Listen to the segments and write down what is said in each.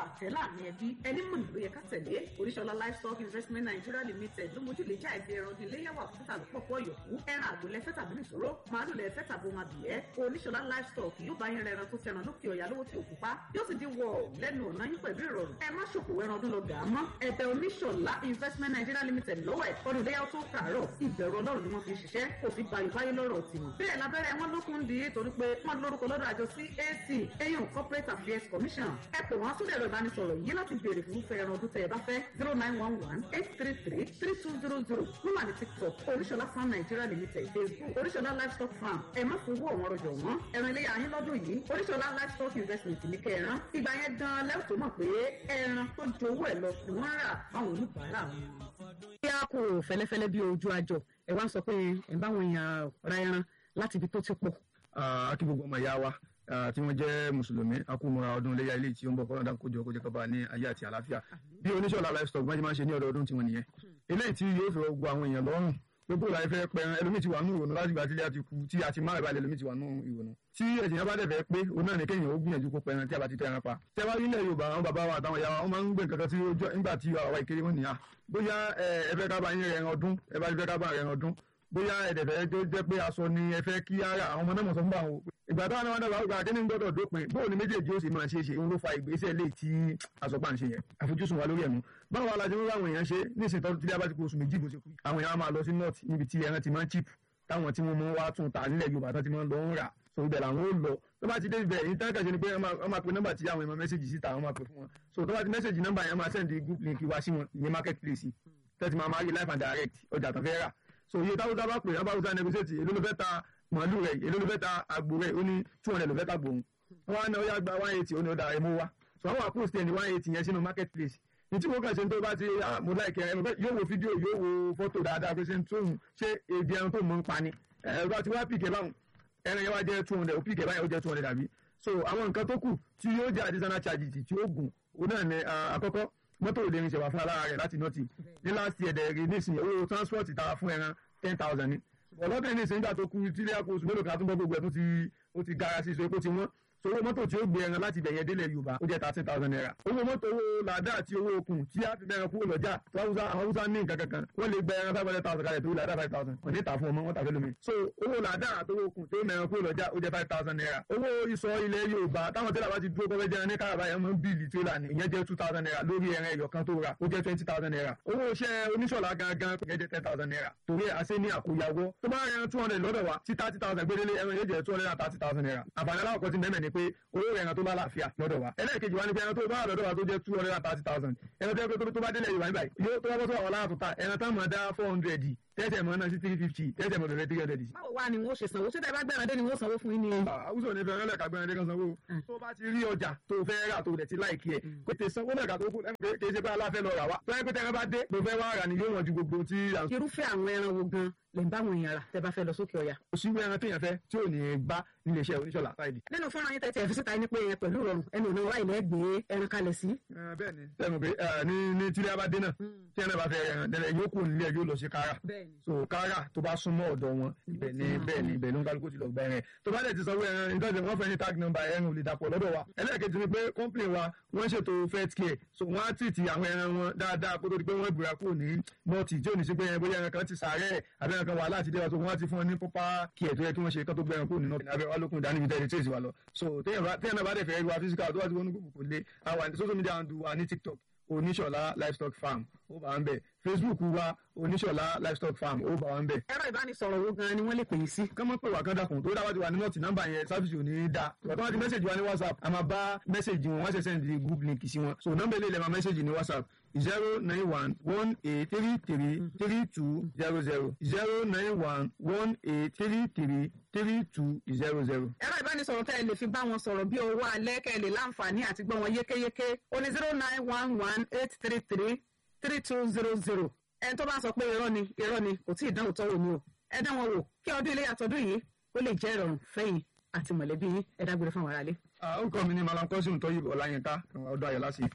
àtẹ láàrin ẹbí ẹni mọ̀ nílò yẹ ká tẹ̀lé oríṣọlá livestock investment nigeria limited ló mójú lè já ẹgbẹ́ ẹran ọdún iléyàwó àkókò lọ́pọ̀ yòókù ẹran àgbò lẹ́fẹ́ tàbí nìṣòro màálù lẹ́fẹ́ tàbí ohun abìyẹ́ oníṣọlá livestock yóò bá yẹn ẹran tó tẹran lókè ọ̀yà lówó tí òkú pa yóò sì dín wọ lẹ́nu ọ̀nà yín pẹ̀lú ìrọ̀rùn ẹ má ṣòkòwò ẹran ọdún lọ gà á mọ́ ẹ̀bẹ̀ oníṣọlá investment nigeria limited lọ́wọ́ ẹ̀ ọdún iléyàwó tó kàárọ̀ ìbẹ̀rù ọlọ́run ni wọ́n fi ṣiṣẹ́ kò fi gbayò báyé lọ́rọ̀ tiwọn bẹ́ẹ̀ lábẹ́rẹ́ wọn lókun di torí pé wọ́n lórúkọ lọ́dọ̀ àjọ cac eyín corporate affairs commission ẹ pè wọ́n sórí ẹ̀rọ ìbánisọ̀rọ̀ yìí láti béèrè fún fẹ́ ẹran ọdún tẹ́ ẹ bá fẹ́ zero nine one one eight three three three two zero zero ló wà ní tiktok oríṣọlá farm nigeria limited facebook oríṣọlá livestock farm ẹ má fowó ọ̀wọ́n rọjò wọ́n ẹran ilé yàrá yín lọ́dún yìí oríṣọlá livestock investment ní kẹran ìgbà yẹn gan lẹ́wọ̀n tó mọ̀ pé ẹran tó ju owó ẹ̀ lọ ni wọ́n rà fáwọn oníbàárà wọn. bí a kò fẹ́lẹ́fẹ́lẹ́ bí ojú àjọ ẹ wá ń sọ pé ẹ bá wọn yàn ra ẹran láti ibi tó ti pọ̀. akí gbogbo ọmọ ìyá wa tí wọ́n jẹ́ mùsùlùmí akúmọ̀ra ọdún iléyà ilé tí ó ń bọ̀ kọ́ńdà kójọ kójọ kọ́ba ní ayé àti àlàáfíà bí oníṣọ́lá livestock wọ́n ti máa ń ṣe ní ọdọọdún tiwọn nìyẹn eléyìí tí yóò fi gbogbo àwọn èèyàn lọ́rùn gbogbo ìlànà ìfẹ́ pẹran ẹlòmíì ti wà nù ìrònú láti gbà tí ilé àti kú tí a ti máa ìbàlẹ̀ ẹlòmíì ti wà nù ìrònú tí ẹ̀sìn yẹn bá dẹ̀ fẹ́ pé òun náà ní kéèyàn ó gbìyànjú kó pẹran tí a bá ti tẹran pa tí a bá rí ilẹ̀ Yorùbá àwọn bàbá wa àtàwọn ìyá wa wọ́n máa ń gbé nǹkan kan tí ó jọ nígbà tí àwa ìkéré wọn nìyà bóyá ẹ fẹ́ ká bá yín rẹ̀ ọdún ẹ bá fẹ́ ká bá rẹ̀ ọdún bóyá ẹ̀dẹ̀fẹ́ tó jẹ́ pé aṣọ ni ẹ fẹ́ kí ara àwọn ọmọ náà mọ̀ sọ fún bá wọn ìgbà táwọn náà dàgbà ọgbà kíní gbọ́dọ̀ dópin bóun ni méjèèjì ó sì máa ṣe é ṣe òun ló fa ìgbésẹ̀ lè tí àsọpá ń ṣe yẹn àfojúsùn wa lórí ẹ̀nu báwo la ṣe ń ráwọn èèyàn ṣe ní ìsìn tọ́jú tí a bá ti kó oṣù méjì bó ṣe kú àwọn èèyàn máa lọ sí north níbi tí ẹran ti máa ń chip táwọn tí wọ́n mú wá tún ta nílẹ̀ Yorùbá tán ti máa ń lọ ń rà so ibẹ̀ làwọn ó lọ tó bá ti dé ibẹ̀ yìí tán kàn ṣe ni pé wọ́n máa pe nọ́mbà tí àwọn èèyàn mẹ́sẹ̀gì síta wọ́n máa pe fún wọn so tó bá ti mẹ́sẹ̀gì nọ́mbà yẹn máa send group link wá sí wọn ìyẹn market place tẹ́tí máa máa rí live and direct ọjà tó fẹ́ rà so iye táwọn tábà pè é báwo negotiate èló ló fẹ́ ta màálù rẹ̀ èló ló fẹ́ ta àgbò rẹ̀ ó ní two hundred ló fẹ́ ta gbòòrùn wọn á ná ó yá gba one eighty ó ní ó da ẹ̀mú wa so àwọn àpòsí ẹni one eighty yẹn sínú market place ní tí mo kàn ṣe tó bá ti mo láìkẹ́ ẹ yóò wo fídíò yóò wo fọ́tò dáadáa pé ṣe ń tóun ṣé ebi ẹran tó mọ̀ ń pa ni ẹ bá ti wá pìkẹ́ báwọn ẹran yẹn wá jẹ́ two hundred ó pìkẹ́ báyìí ó jẹ́ two hundred àbí so àwọn nǹkan tó kù tí yóò jẹ́ additional charges tí ó gùn òun náà ní àkọ́kọ́ mọ́tò ò lè rin ṣẹ̀wá fún alára rẹ̀ láti nọ́ọ̀tì ní last year dẹ̀ rí nísìnyí owó transport ta fún ẹran ten thousand ni ọlọ́dún ní ìsìn nígbà tó kú tílé àpò oṣù mélòó kan tó ń bọ́ gbogbo ẹ̀ tó ti ó ti gara sí ìṣó epo ti wọ́n so owó mọ́tò tí ó gbé ẹran láti bẹ̀yẹn délẹ̀ Yorùbá ó jẹ́ thirteen thousand naira owó mọ́tò owó làdá àti owó okùn tí a fi bẹ̀rẹ̀ kúrò lọ́jà tó àwọn Haúsá ní nǹkan kankan wọ́n lè gbẹ ẹran five hundred thousand kalẹ̀ tó làdá five thousand wọ́n ní ta fún ọmọ wọn tàbí lómi so owó làdá àti owó okùn tó mẹ̀rẹ̀ kúrò lọ́jà ó jẹ́ five thousand naira owó ìsọ ilẹ̀ Yorùbá táwọn tẹ́lẹ̀ bá ti dúró kọ́fẹ́ jẹran ní káràbá yẹn mọ́ bíìlì tírélà ni ìyẹn jẹ́ two thousand naira lórí ẹran ẹ̀yọ̀ kan tó ra ó jẹ́ twenty thousand naira owó iṣẹ́ oníṣọ̀lá gangan ìyẹn jẹ́ ten thousand naira torí àṣẹ ní àkóyawọ́ tó bá ẹran two hundred lọ́dọ̀ wa tí thirty thousand gbélé ẹran yẹn jẹ́ two hundred and thirty thousand naira àǹfààní aláwọ̀ ti mẹ́mẹ́ ni pé owó ẹran tó bá láàfíà lọ́dọ̀ wa ẹlẹ́ẹ̀kejì wa ni pé ẹran tó bá wà lọ́dọ̀ wa tó jẹ́ two hundred and thirty thousand ẹran tó yẹ kó tó bá délẹ̀ Yorùbá níbàyí yóò tó bá bọ́ sọ àwọn aláàtò ta ẹran tá mọ̀ dá four hundred tẹ́sẹ̀ mọ́ náà sí three fifty tẹ́sẹ̀ mọ́ bẹ̀rẹ̀ three hundred. báwo wá ni wọ́n ṣe sanwó ṣé tẹ́ bá gbẹ̀rẹ̀ dé ni wọ́n sanwó fún yín ni. àwùjọ ní fẹ́ràn lẹ́ka gbẹ̀rẹ̀ dé kan sanwó tó bá ti rí ọjà tó fẹ́ rà tó dẹ̀ ti láìkí ẹ̀ kò tẹ sanwó lẹ́ka tó kù kì í ṣe pé aláfẹ́ lọ rà wá tó yẹ pé tẹ́ran bá dé ló fẹ́ wá rà ní yóò wọ̀n ju gbogbo tí. irúfẹ́ àwọn ẹran wo gan lè ń bá àwọn èèyàn rà tẹ́ bá fẹ́ lọ sókè ọ̀yà. òṣìwé ẹran téèyàn fẹ́ tí ò ní bá nílé iṣẹ́ oníṣọ́lá sáìdì. nínú fọ́nrán yín tẹ́tí ẹ̀fí síta ní pé yẹn pẹ̀lú ìrọ̀rùn ẹnu ọ̀nà wa ilẹ̀ gbé ẹran kalẹ̀ sí. bẹ́ẹ̀ni sẹ́nu pé ní ní tílé abadé náà tí ẹran bá fẹ́ ẹran dẹ́rẹ́ yóò kó nílé yóò lọ sí kára so kára tó bá súnmọ́ ọ̀dọ̀ wọn ibẹ̀ ni bẹ́ẹ̀ ni ibẹ̀ ló ń kálukú ti lọ gba ẹran tó bá dẹ̀ ti sanwó ẹran nítorí wọ́n fẹ́ ní tag number ẹran ò lè dàpọ̀ lọ́dọ̀ wa ẹlẹ́ẹ̀kejì ni pé company wa wọ́n ṣètò fet care so wọ́n á tìtì àwọn ẹran wọn dáadáa kó tó di pé wọ́n gbéra kúrò ní nọ́ọ̀tì tí ò ní sí pé bóyá ẹran kan ti sàárẹ̀ àbí ẹran kan wà láti dé wa so wọ́n á ti fún wọn ní proper care tó yẹ kí wọ́n ṣe kán tó gbéra kúrò ní nọ́ọ̀tì abẹ́ wa lókun ìdánimí tẹ́lẹ̀ tí èsì wa lọ so téèyàn náà bá dẹ̀ fẹ́ wa physical tó wá ti wọnú gbogbo kò lé àwọn àti social media handle wa ní tiktok oníṣọ̀lá livestock farm ó bá ń bẹ̀ facebook wa oníṣọ̀lá livestock farm ó bá wa ń bẹ̀. ẹ̀rọ ìbánisọ̀rọ̀ wo gan ni wọ́n lè pè yín sí. kán mọ́ pé wà kán dàkún tó dáwọ́ ti wà ní nọ́ọ̀tì nọ́mbà yẹn sáfìsì ò ní í da ìgbà tó wá ti mẹ́sẹ̀jì wa ní whatsapp a máa bá mẹ́sẹ̀jì wọn wọ́n ṣe sẹ́ndì group link sí wọn so nọ́mbà ilé ilẹ̀ máa mẹ́sẹ̀jì ní whatsapp zero nine one one eight three three three two zero zero zero nine one one eight three three three two zero zero. ẹ̀rọ ìbánisọ̀rọ̀ tẹ́ ẹ lè fi bá wọn sọ̀rọ̀ bí owó alẹ́ kẹ́ ẹ lè láǹfààní àti gbọ́ wọn yékéyéké ó ní zero nine one one eight three three three two zero zero ẹni tó bá sọ pé irọ́ ni irọ́ ni kò tí ì dánwò tọ́wò ni o ẹ dá wọn wò kí ọdún ilé àtọ́dún yìí ó lè jẹ́ ìrọ̀rùn fẹ́yìn àti mọ̀lẹ́bí yín ẹ dágbére fún àwọn aráalé. orúkọ mi ni malam kọ́sìm tọ́yìbọ̀ ọláyínká ọdún ayọ̀ lásìkò.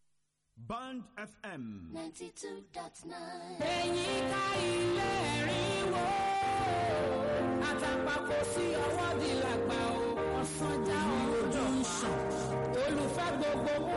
Band FM. ninety two dot nine. ẹ̀yin ká ilé ẹ̀rín wò àtàpàkò sí ọwọ́ di làgbà o ọ̀sán já ojú ń sàn olùfẹ́ gbogbo mú